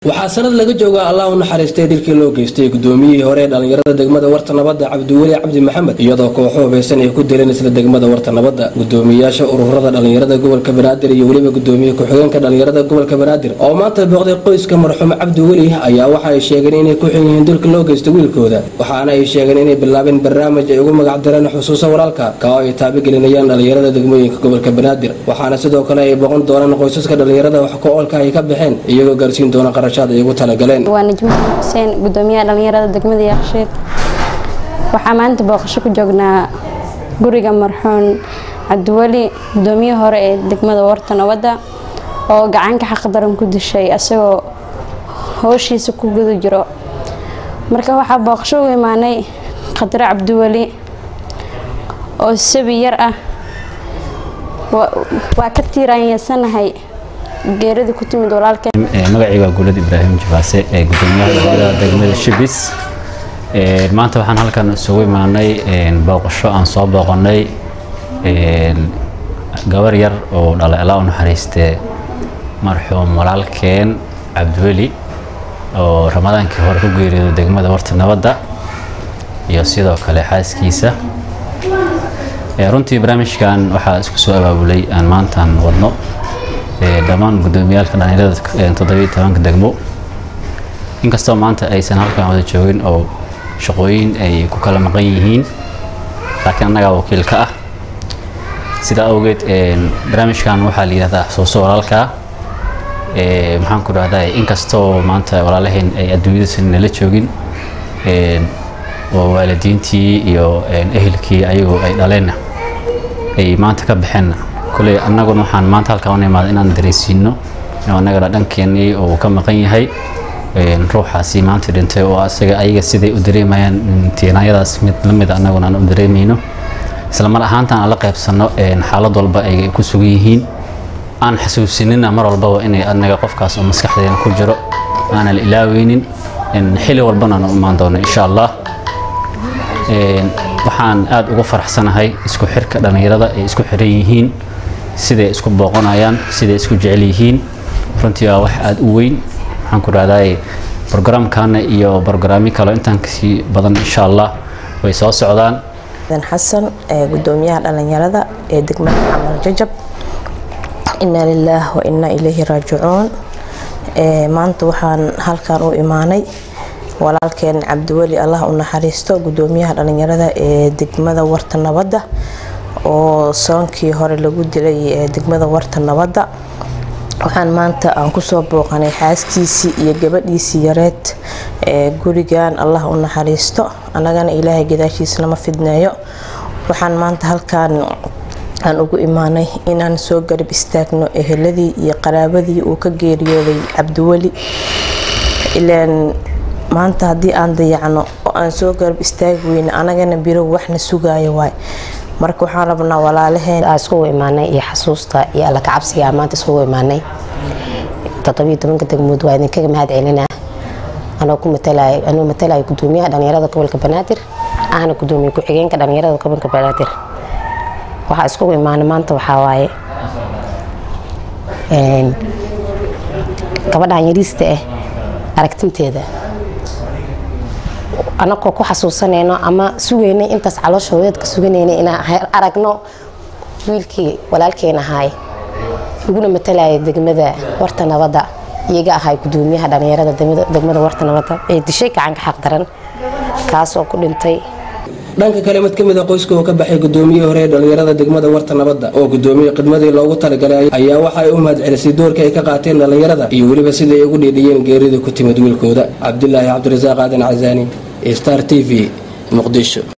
waxaa sanad laga joogaa allah u naxariistay dilkii loo geystay gudoomiyihii hore ee dhallinyarada degmada warta nabadda cabdiweli cabdi maxamed iyadoo kooxo hubaysan ay ku dileen isla degmada warta nabadda gudoomiyayaasha ururada dhallinyarada gobolka banaadir iyo weliba gudoomiye ku-xigeenka dhallinyarada gobolka banaadir oo maanta booqday qoyska marxuum cabdiweli ayaa waxa ay sheegeen inay ku xun yihiin dilka loo geystay wiilkooda waxaana ay sheegeen inay bilaabeen barnaamij ay ugu magacdireen xusuusa walaalka ka oo ay taabigelinayaan dhallinyarada degmooyinka gobolka banaadir waxaana sidoo kale ay boqon doonaan qoysaska dhallinyarada wax ku-oolka ay ka baxeen iyagoo gaarsiin doona waa najmo xuseen gudoomiyaha dhallinyarada degmada yaaqshiid waxaa maanta booqasho ku joognaa guriga marxuun cabdiweli gudoomiyihii hore ee degmada warta nabadda oo gacanka xaqdaran ku dishay asagoo hooshiisa ku guda jiro marka waxaa booqasho u imaanay khadre cabdiweli oo sabi yar ah waa ka tiiraanyasanahay geerida ku timid walaalkeen magacayga waa guulad ibraahim jibaase ee gudoomiyaha dhallinyarada degmada shibis maanta waxaan halkan isugu imaanay booqasho aan soo booqanay gabar yar oo dhalay alla u naxariistee marxuum walaalkeen cabdiweli oo ramadaankii hore ku geeriyooday degmada warta nabadda iyo sidoo kale xaaskiisa runtii barnaamijkan waxaa isku soo abaabulay aan maantaan wadno dhammaan gudoomiyaalka dhallinyarada toddobiyo tobanka degmo inkastoo maanta aysan halkan wada joogin oo shaqooyin ay ku kala maqan yihiin laakiin annagaa wakiil ka ah sidaa awgeed barnaamijkan waxaa la yidhahdaa xusuuso walaalkaa maxaan ku dhahdaa inkastoo maanta walaalaheen ay adduunyadaysan nala joogin oo waalidiintii iyo ehelkii ayagoo ay dhaleenna ay maanta ka baxeenna kuley annaguna waxaan maanta halkaan u imaada inaan dareysiino annagana dhankeenii uu ka maqan yahay ruuxaasi maanta dhintay oo asaga ayaga siday u dareemayaan tiinaayadaas mid la mid annaguna aan u dareemayno isla mar ahaantan aan la qaybsanno xaalad walba ay ku sugan yihiin aan xasuusinina mar walbaba inay annaga qofkaas oo maskaxdeena ku jiro aanan la ilaaweynin xili walbana aan u imaan doono insha allah waxaan aada ugu faraxsanahay isku xirka dhallinyarada ay isku xiran yihiin siday isku booqanayaan siday isku jecel yihiin runtii waa wax aada u weyn waxaan ku dhahday brograamkana iyo brograamyo kale intaan kasii badan insha allah way soo socdaan xasan gudoomiyaha dhallinyarada ee degmada camal jajab inaa lilaah wa inaa ilayhi raajicuun maanta waxaan halkan u imaanay walaalkeen cabdiweli allah u naxariisto gudoomiyaha dhallinyarada ee degmada warta nabadda oo soonkii hore lagu dilay degmada warta nabadda waxaan maanta aan kusoo booqanay xaaskiisii iyo gabadhiisii yareed ee gurigan allah u naxariisto annagana ilaahay gadaashiisa lama fidneeyo waxaan maanta halkaan aan ugu imaanay inaan soo garab istaagno eheladii iyo qaraabadii uu ka geeriyooday cabdiweli ilaan maanta haddii aan dayacno oo aan soo garab istaagi weyne anagana biro waxna sugaayo waay marka waxaan rabnaa walaalaheen iskugu imaanay iyo xasuusta iyo alla kacabsiga aan maanta iskugu imaanay toddobiyo tobanka degmood waa idinkaga mahad celinaa anoo ku matalay anoo matalaya gudoomiyaha dhallinyarada gobolka banaadir ahna gudoomiye ku-xigeenka dhallinyarada gobolka banaadir waxaa iskugu imaanay maanta waxaa waaye gabadhan yariista ah aragtinteeda anagoo ku xasuusanayno ama sugaynay intaas caloosha hooyad ka suganayna inaan aragno wiilkii walaalkeen ahaay iguna matalaya degmada warta nabadda iyaga ahay gudoomiyaha dhallinyarada degmada warta nabadda ee dishay gacanka xaq daran kaasoo ku dhintay dhanka kale mid ka mid a qoyska oo ka baxay gudoomiyihii hore ee dhallinyarada degmada warta nabadda oo gudoomiyey khidmadii loogu talagalay ayaa waxa ay u mahad celisay doorka ay ka qaateen dhallinyarada iyo weliba sida ay ugu dhiidhiyeen geerida ku timid wiilkooda cabdilaahi cabdirasaaq aadan casaani star t v muqdisho